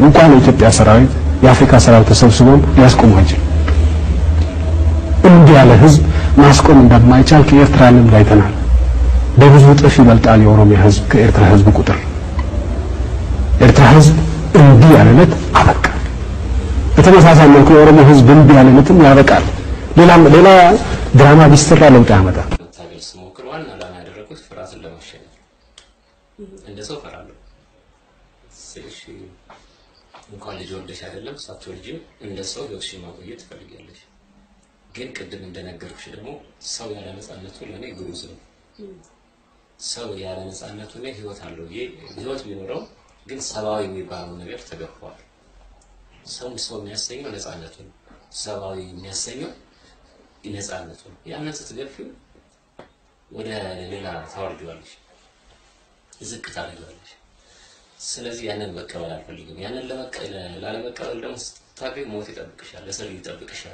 እንኳን የኢትዮጵያ ሰራዊት የአፍሪካ ሰራዊት ተሰብስቦም ሊያስቆሙ አይችልም። እንዲህ ያለ ህዝብ ማስቆም እንደማይቻል ከኤርትራ ልምድ አይተናል። በብዙ እጥፍ ይበልጣል የኦሮሚያ ህዝብ ከኤርትራ ህዝብ ቁጥር። ኤርትራ ህዝብ እንዲህ ያለለት አበቃ። በተመሳሳይ መልኩ የኦሮሞ ህዝብ እንዲህ ያለለትም ያበቃል። ሌላም ሌላ ድራማ ቢሰራ ለውጥ ያመጣል። መታገል ስሞክር ዋና ዓላማ ያደረኩት ፍርሃትን ለማሸነፍ እንደ ሰው እፈራለሁ ስልሽ እንኳን ልጅ ወልደሽ አይደለም ሳትወልጂም እንደ ሰው ህይወትሽን ማቆየት ትፈልጊያለሽ። ግን ቅድም እንደነገርኩሽ ደግሞ ሰው ያለ ነፃነቱ ለእኔ ግዑዝ ነው። ሰው ያለ ነፃነቱ እኔ ህይወት አለው ብዬ ህይወት ቢኖረው ግን ሰብአዊ የሚባለው ነገር ተገፏል። ሰውን ሰው የሚያሰኘው ነፃነቱ ነው። ሰብአዊ የሚያሰኘው ነፃነቱ ነው። ያንን ስትገፊው ወደ ሌላ ታወርዲዋለሽ፣ ዝቅ ታደርጊዋለሽ። ስለዚህ ያንን መቀበል አልፈልግም። ያንን ላለመቀበል ደግሞ ስታገኝ ሞት ይጠብቅሻል፣ እስር ይጠብቅሻል፣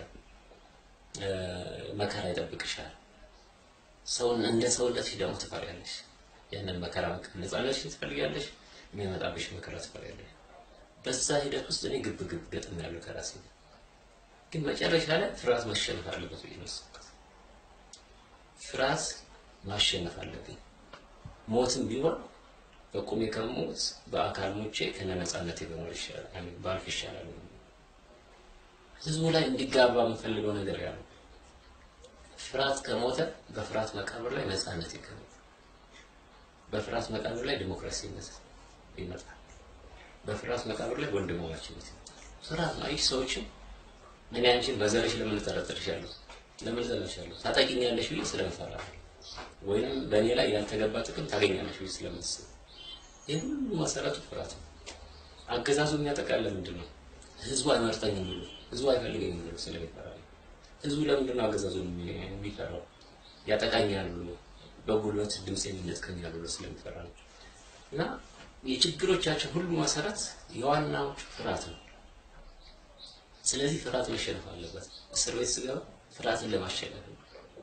መከራ ይጠብቅሻል። ሰውን እንደ ሰውነትሽ ደግሞ ትፈሪያለሽ። ያንን መከራ መቀበል ነፃነትሽ ትፈልጊያለሽ፣ የሚመጣብሽ መከራ ትፈሪያለሽ። በዛ ሂደት ውስጥ እኔ ግብ ግብ ገጥም ያለው ከራሴ ግን መጨረሻ ላይ ፍርሃት ማሸነፍ አለበት ብዬ ነው የወሰንኩት። ፍርሃት ማሸነፍ አለብኝ። ሞትም ቢሆን በቁሜ ከሞት በአካል ሞቼ ከነ ነፃነቴ በኖር ይሻላል፣ ባልፍ ይሻላል። ህዝቡ ላይ እንዲጋባ የምፈልገው ነገር ያለው ፍርሃት ከሞተ በፍርሃት መቃብር ላይ ነፃነት ይገኛል። በፍርሃት መቃብር ላይ ዲሞክራሲነት ይመጣል። በፍርሃት መቃብር ላይ ወንድማማችነት ይመጣል። ፍርሃት ነው። ይህ ሰዎችም እኔ አንቺን በዘርሽ ለምን እጠረጥርሻለሁ? ለምን እጠረጥርሻለሁ? ታጠቂኛለሽ ብዬ ስለምፈራ ወይንም በእኔ ላይ ያልተገባ ጥቅም ታገኛለሽ ብዬ ስለምስል ይህ ሁሉ መሰረቱ ፍርሃት ነው። አገዛዙ የሚያጠቃለ ምንድን ነው? ህዝቡ አይመርጠኝም ብሎ ህዝቡ አይፈልገኝም ብሎ ስለሚፈራ ነው። ህዝቡ ለምንድን ነው አገዛዙን የሚፈራው? ያጠቃኛል ብሎ በጉልበት ድምፅ የሚነጥቀኛል ብሎ ስለሚፈራ ነው። እና የችግሮቻቸው ሁሉ መሰረት የዋናዎቹ ፍርሃት ነው። ስለዚህ ፍርሃት መሸነፍ አለበት። እስር ቤት ስገባ ፍርሃትን ለማሸነፍ ነው።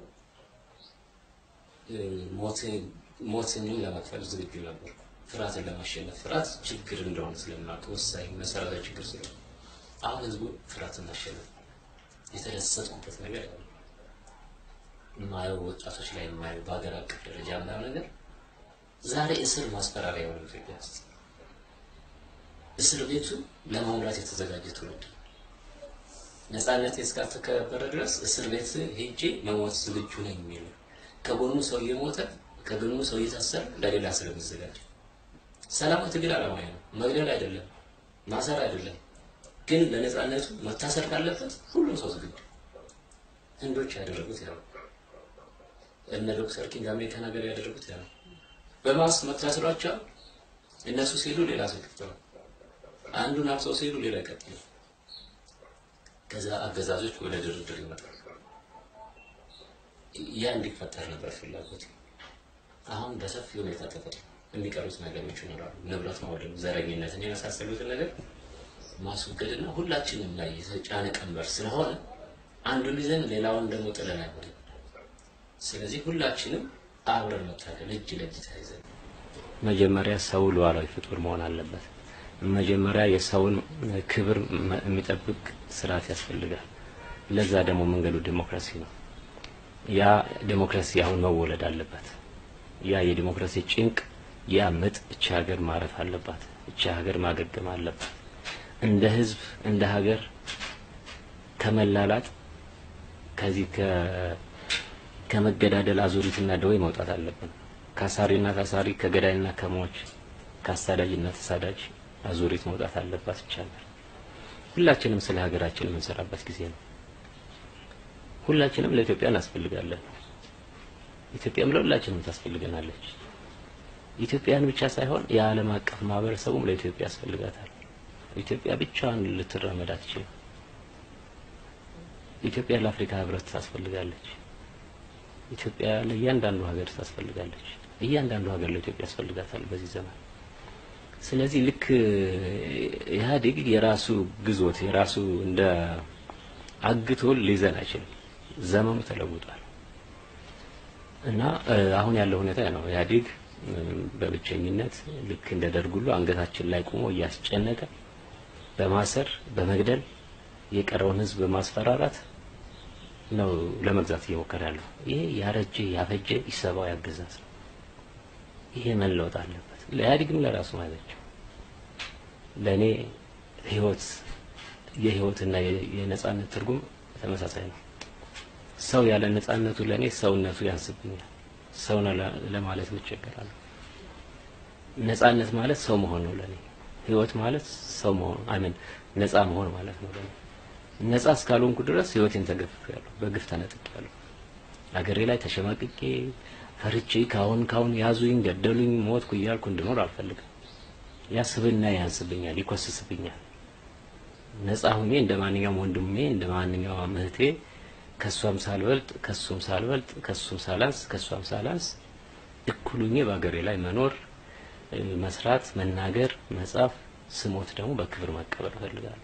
ሞትንም ለመክፈል ዝግጁ ነበር፣ ፍርሃትን ለማሸነፍ። ፍርሃት ችግር እንደሆነ ስለማውቅ ወሳኝ መሰረታዊ ችግር ስለሆነ አሁን ህዝቡ ፍርሃትን ማሸነፍ የተደሰትኩበት ነገር ያው የማየው ወጣቶች ላይ የማየው በሀገር አቀፍ ደረጃ የማየው ነገር ዛሬ እስር ማስፈራሪያ የሆነ ኢትዮጵያ ውስጥ እስር ቤቱ ለመሙላት የተዘጋጀ ትውልድ ነፃነት እስካልተከበረ ድረስ እስር ቤት ሄጄ መሞት ዝግጁ ነኝ የሚል ከጎኑ ሰው እየሞተ ከጎኑ ሰው እየታሰረ ለሌላ ስለሚዘጋጅ ሰላማዊ ትግል አላማዊ ነው። መግደል አይደለም፣ ማሰር አይደለም። ግን ለነፃነቱ መታሰር ካለበት ሁሉም ሰው ዝግጁ። ህንዶች ያደረጉት ያው እነ ዶክተር ኪንግ አሜሪካን ሀገር ያደረጉት ያው በማስ መታሰሯቸው እነሱ ሲሄዱ ሌላ ሰው ይከተላል። አንዱን አፍሰው ሲሄዱ ሌላ ይቀጥላል። ከዛ አገዛዞች ወደ ድርድር ይመጣሉ። ያ እንዲፈጠር ነበር ፍላጎት። አሁን በሰፊ ሁኔታ ተፈጥሮ የሚቀሩት ነገሮች ይኖራሉ። ንብረት ማውደም፣ ዘረኝነትን የመሳሰሉትን ነገር ማስወገድና ሁላችንም ላይ የተጫነ ቀንበር ስለሆነ አንዱን ይዘን ሌላውን ደግሞ ጥለን አይሆንም። ስለዚህ ሁላችንም አብረን መታገል እጅ ለእጅ ተያይዘን መጀመሪያ ሰው ሉዓላዊ ፍጡር መሆን አለበት። መጀመሪያ የሰውን ክብር የሚጠብቅ ስርዓት ያስፈልጋል። ለዛ ደግሞ መንገዱ ዲሞክራሲ ነው። ያ ዲሞክራሲ አሁን መወለድ አለበት። ያ የዲሞክራሲ ጭንቅ፣ ያ ምጥ እቺ ሀገር ማረፍ አለባት። እቺ ሀገር ማገገም አለባት። እንደ ህዝብ እንደ ሀገር ከመላላጥ ከዚህ ከመገዳደል አዙሪትና ደዌ መውጣት አለብን። ከአሳሪና ታሳሪ ከገዳይና ከሟች ከአሳዳጅና ተሳዳጅ አዙሪት መውጣት አለባት ይቻላል። ሁላችንም ስለ ሀገራችን የምንሰራበት ጊዜ ነው። ሁላችንም ለኢትዮጵያ እናስፈልጋለን። ኢትዮጵያም ለሁላችንም ታስፈልገናለች። ኢትዮጵያን ብቻ ሳይሆን የዓለም አቀፍ ማህበረሰቡም ለኢትዮጵያ ያስፈልጋታል። ኢትዮጵያ ብቻዋን ልትራመድ አትችልም። ኢትዮጵያ ለአፍሪካ ህብረት ታስፈልጋለች። ኢትዮጵያ ለእያንዳንዱ ሀገር ታስፈልጋለች። እያንዳንዱ ሀገር ለኢትዮጵያ ያስፈልጋታል በዚህ ዘመን። ስለዚህ ልክ ኢህአዴግ የራሱ ግዞት የራሱ እንደ አግቶ ሊይዘን አይችልም። ዘመኑ ተለውጧል እና አሁን ያለው ሁኔታ ነው። ኢህአዴግ በብቸኝነት ልክ እንደ ደርግ ሁሉ አንገታችን ላይ ቆሞ እያስጨነቀ በማሰር በመግደል የቀረውን ህዝብ በማስፈራራት ነው ለመግዛት እየሞከረ ያለው። ይሄ ያረጀ ያፈጀ ኢሰብአዊ አገዛዝ ነው። ይሄ መለወጥ አለበት። ለኢህአዴግም ለራሱ ማለት ለእኔ ህይወት የህይወትና የነጻነት ትርጉም ተመሳሳይ ነው። ሰው ያለ ነጻነቱ ለእኔ ሰውነቱ ያንስብኛል። ሰው ለማለት እቸገራለሁ። ነጻነት ማለት ሰው መሆን ነው ለእኔ። ህይወት ማለት ሰው መሆን አሜን ነጻ መሆን ማለት ነው ለእኔ። ነጻ እስካልሆንኩ ድረስ ህይወቴን ተገፍፌያለሁ፣ በግፍ ተነጥቄያለሁ። አገሬ ላይ ተሸማቅቄ ፈርቼ ካሁን ካሁን ያዙኝ፣ ገደሉኝ፣ ሞትኩ እያልኩ እንድኖር አልፈልግም። ያስብና ያንስብኛል፣ ይኮስስብኛል። ነጻ ሁኜ እንደ ማንኛውም ወንድሜ እንደ ማንኛውም እህቴ ከሷም ሳልበልጥ ከሱም ሳልበልጥ ከሱም ሳላንስ ከሷም ሳላንስ እኩል ሁኜ በአገሬ ላይ መኖር፣ መስራት፣ መናገር፣ መጻፍ፣ ስሞት ደግሞ በክብር መቀበል እፈልጋለሁ።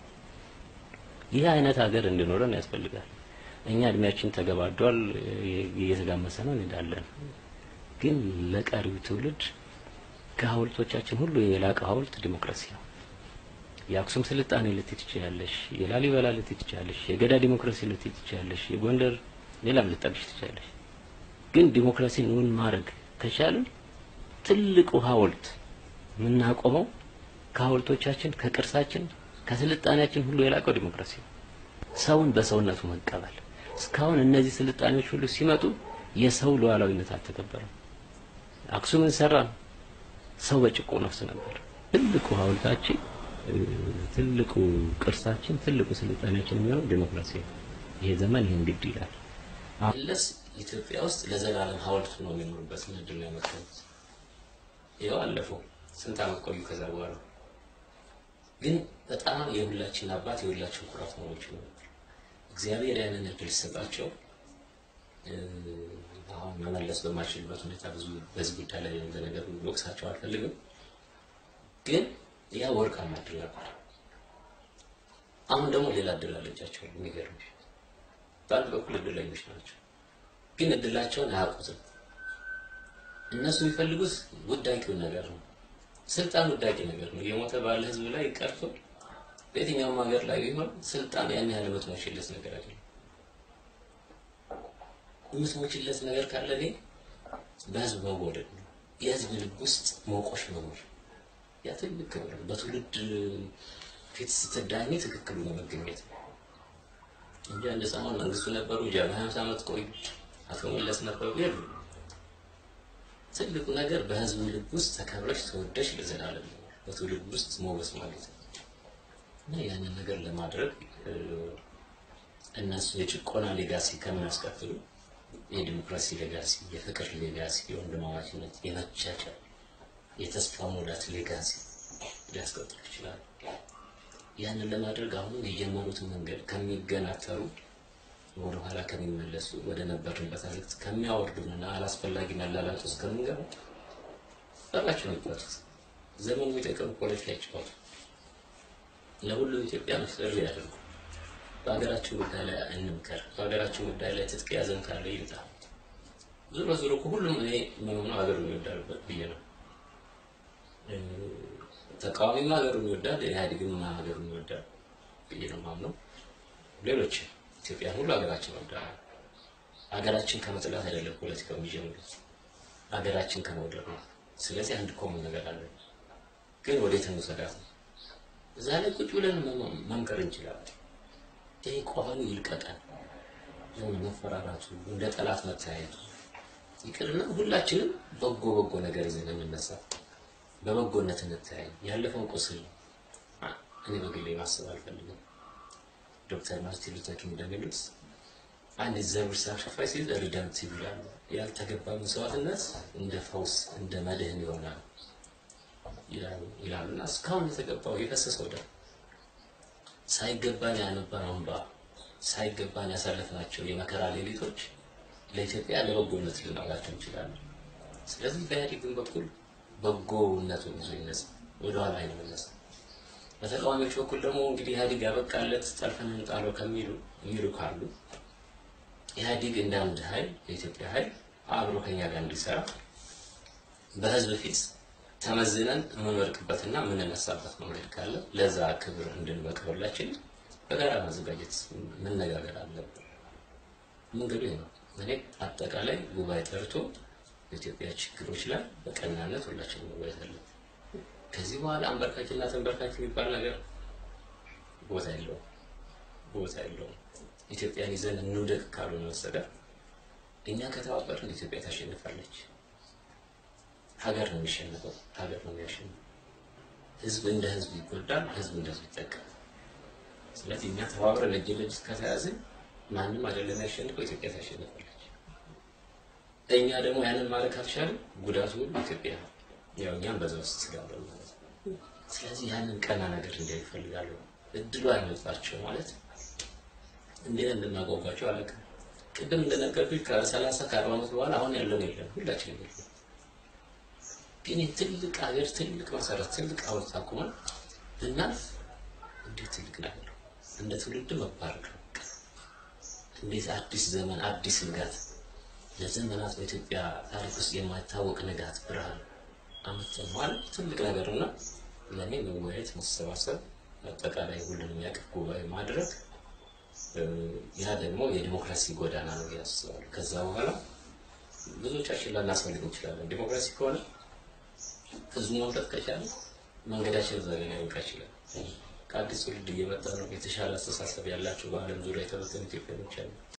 ይህ አይነት ሀገር እንዲኖረን ያስፈልጋል። እኛ እድሜያችን ተገባዷል፣ እየተጋመሰ ነው፣ እንሄዳለን። ግን ለቀሪው ትውልድ ከሀውልቶቻችን ሁሉ የላቀ ሀውልት ዲሞክራሲ ነው። የአክሱም ስልጣኔ ልትይ ትችያለሽ፣ የላሊበላ ልትይ ትችያለሽ፣ የገዳ ዲሞክራሲ ልትይ ትችያለሽ፣ የጎንደር ሌላም ልጠቅሽ ትችያለሽ። ግን ዲሞክራሲን እውን ማድረግ ከቻልን ትልቁ ሀውልት የምናቆመው ከሀውልቶቻችን ከቅርሳችን ከስልጣኔያችን ሁሉ የላቀው ዲሞክራሲ ነው። ሰውን በሰውነቱ መቀበል። እስካሁን እነዚህ ስልጣኔዎች ሁሉ ሲመጡ የሰው ሉዓላዊነት አልተከበረም። አክሱምን ሰራ ሰው በጭቆ ነፍስ ነበር። ትልቁ ሀውልታችን ትልቁ ቅርሳችን ትልቁ ስልጣኔያችን የሚሆነው ዲሞክራሲ ነው። ይሄ ዘመን ይሄን ግድ ይላል። መለስ ኢትዮጵያ ውስጥ ለዘላለም ሀውልት ነው የሚኖሩበት ምድር ነው ያመጣሁት። ይኸው አለፈው ስንት ዓመት ቆዩ። ከዛ በኋላ ግን በጣም የሁላችን አባት የሁላችን ኩራት መሆኖች ነው። እግዚአብሔር ያንን እድል ሲሰጣቸው አሁን መመለስ በማይችልበት ሁኔታ ብዙ በዚህ ጉዳይ ላይ ለነገሩ ወቅሳቸው አልፈልግም። ግን ያ ወርቃማ እድል ነበር። አሁን ደግሞ ሌላ እድል አለቻቸው። የሚገርም በአንድ በኩል እድለኞች ናቸው፣ ግን እድላቸውን አያውቁትም። እነሱ የሚፈልጉት ውዳቂውን ነገር ነው። ስልጣን ውዳቂ ነገር ነው። የሞተ ባለ ህዝብ ላይ ቀርቶ በየትኛውም ሀገር ላይ ቢሆን ስልጣን ያን ያህል የምትሞችለት ነገር አይደለም። የምትሞችለት ነገር ካለ ግን በህዝብ መወደድ ነው። የህዝብ ልብ ውስጥ መውቆሽ መኖር ያ ትልቅ ክብር ነው። በትውልድ ፊት ስትዳኝ ትክክሉ ነው መገኘት እንጂ አንድ ሰሞን መንግስቱ ነበሩ ጃ ሀምሳ ዓመት ቆዩ አቶ መለስ ነበሩ የሉ ትልቁ ነገር በህዝብ ልብ ውስጥ ተከብረሽ ተወደሽ ለዘላለም በትውልድ ውስጥ ሞገስ ማለት ነው እና ያንን ነገር ለማድረግ እነሱ የጭቆና ሌጋሲ ከሚያስቀጥሉ የዲሞክራሲ ሌጋሲ፣ የፍቅር ሌጋሲ፣ የወንድማማችነት፣ የመቻቻል፣ የተስፋ ሙላት ሌጋሲ ሊያስቀጥሉ ይችላሉ። ያንን ለማድረግ አሁንም የጀመሩትን መንገድ ከሚገናተሩ ወደ ኋላ ከሚመለሱ ወደ ነበርንበት አዘቅት ከሚያወርዱንና አላስፈላጊ መላላት ውስጥ ከምንገባ በራቸው ይባሉት ዘመኑ የሚጠቀሙ ፖለቲካ ይጫወቱ። ለሁሉ ኢትዮጵያኖች ጥሪ ያደርጉ። በሀገራችን ጉዳይ ላይ እንምከር። በሀገራችን ጉዳይ ላይ ትጥቅ ያዘን ካለ ይምጣ። ዞሮ ዞሮ እኮ ሁሉም እኔ ምንሆነው ሀገሩን ይወዳልበት ብዬ ነው። ተቃዋሚም ሀገሩን ይወዳል፣ ኢህአዴግም ሀገሩን ይወዳል ብዬ ነው ማምነው። ሌሎች ኢትዮጵያን ሁሉ ሀገራችን ወዳል። ሀገራችን ከመጥላት አይደለም ፖለቲካው የሚጀምሩት ሀገራችን ከመውደድ ነው። ስለዚህ አንድ ኮመን ነገር አለ፣ ግን ወዴት እንውሰዳት ነው። እዛ ላይ ቁጭ ብለን መምከር እንችላለን። ይሄ ቆፈኑ ይልቀቀን፣ የሆነ መፈራራቱ፣ እንደ ጠላት መተያየቱ ይቅርና ሁላችንም በጎ በጎ ነገር ይዘን እንነሳ፣ በበጎነት እንተያይ። ያለፈው ቁስል እኔ በግሌ ማሰብ አልፈልግም። ዶክተር ማርቲን ሉተር ኪንግ እንደሚሉት አንድ ዘብር ሳክሪፋይስ ኢዝ ሪደምፕቲቭ ይላሉ። ያልተገባ መስዋዕትነት እንደ ፈውስ እንደ መድህን ይሆናል ይላሉ እና እስካሁን የተገባው የፈሰሰው ደም ሳይገባን ያነባነው እንባ ሳይገባን ያሳለፍናቸው የመከራ ሌሊቶች ለኢትዮጵያ ለበጎነት ልናውላቸው እንችላለን። ስለዚህ በኢህአዴግን በኩል በጎነቱን ይዞ ይነሳ፣ ወደኋላ አይመለስ። በተቃዋሚዎች በኩል ደግሞ እንግዲህ ኢህአዴግ ያበቃለት ጠልፈን እንጣለው ከሚሉ የሚሉ ካሉ ኢህአዴግ እንደ አንድ ኃይል የኢትዮጵያ ኃይል አብሮ ከኛ ጋር እንዲሰራ በህዝብ ፊት ተመዝነን የምንወድቅበትና የምንነሳበት መንገድ ካለ ለዛ ክብር እንድንበቃ ሁላችን በጋራ መዘጋጀት መነጋገር አለብን። መንገዱ ይሄ ነው። እኔ አጠቃላይ ጉባኤ ጠርቶ በኢትዮጵያ ችግሮች ላይ በቀናነት ሁላችን መወያየት አለብን። ከዚህ በኋላ አንበርካኪና ተንበርካኪ የሚባል ነገር ቦታ የለውም፣ ቦታ የለውም። ኢትዮጵያን ይዘን እንውደቅ ካልሆነ በስተቀር እኛ ከተባበርን ኢትዮጵያ ታሸንፋለች። ሀገር ነው የሚሸነፈው፣ ሀገር ነው የሚያሸንፈው። ህዝብ እንደ ህዝብ ይጎዳል፣ ህዝብ እንደ ህዝብ ይጠቀም። ስለዚህ እኛ ተባብረን እጅ ለእጅ ከተያዝን ማንም አይደለም ያሸንፈው፣ ኢትዮጵያ ታሸንፋለች። እኛ ደግሞ ያንን ማድረግ ካልቻልን ጉዳቱ ሁሉ ኢትዮጵያ ነው። ያው እኛም በዛ ውስጥ ስላለን ማለት ነው። ስለዚህ ያንን ቀና ነገር እንዲያዩ ይፈልጋሉ። እድሉ አይመጣቸው ማለት እንዴት እንደማጓጓቸው አላውቅም። ቅድም እንደነገርኩኝ ከሰላሳ ከአርባ ዓመት በኋላ አሁን ያለን የለም ሁላችንም የለም። ግን ትልቅ ሀገር ትልቅ መሰረት ትልቅ ሐውልት አቁመን ብናልፍ እንዴት ትልቅ ነገር ነው። እንደ ትውልድ መባረክ ነው። እንዴት አዲስ ዘመን አዲስ ንጋት ለዘመናት በኢትዮጵያ ታሪክ ውስጥ የማይታወቅ ንጋት ብርሃን አመተን ማለት ትልቅ ነገር እና ለእኔ መወያየት፣ መሰባሰብ፣ አጠቃላይ ሁሉንም ያቅፍ ጉባኤ ማድረግ ያ ደግሞ የዲሞክራሲ ጎዳና ነው ያስባሉ። ከዛ በኋላ ብዙዎቻችን ላናስፈልግ እንችላለን። ዲሞክራሲ ከሆነ ህዝቡ መምረጥ ከቻለ መንገዳችን እዛ ላይ ሊያበቃ ይችላል። ከአዲስ ትውልድ እየመጣ ነው። የተሻለ አስተሳሰብ ያላቸው በዓለም ዙሪያ የተበተኑ ኢትዮጵያኖች አሉ።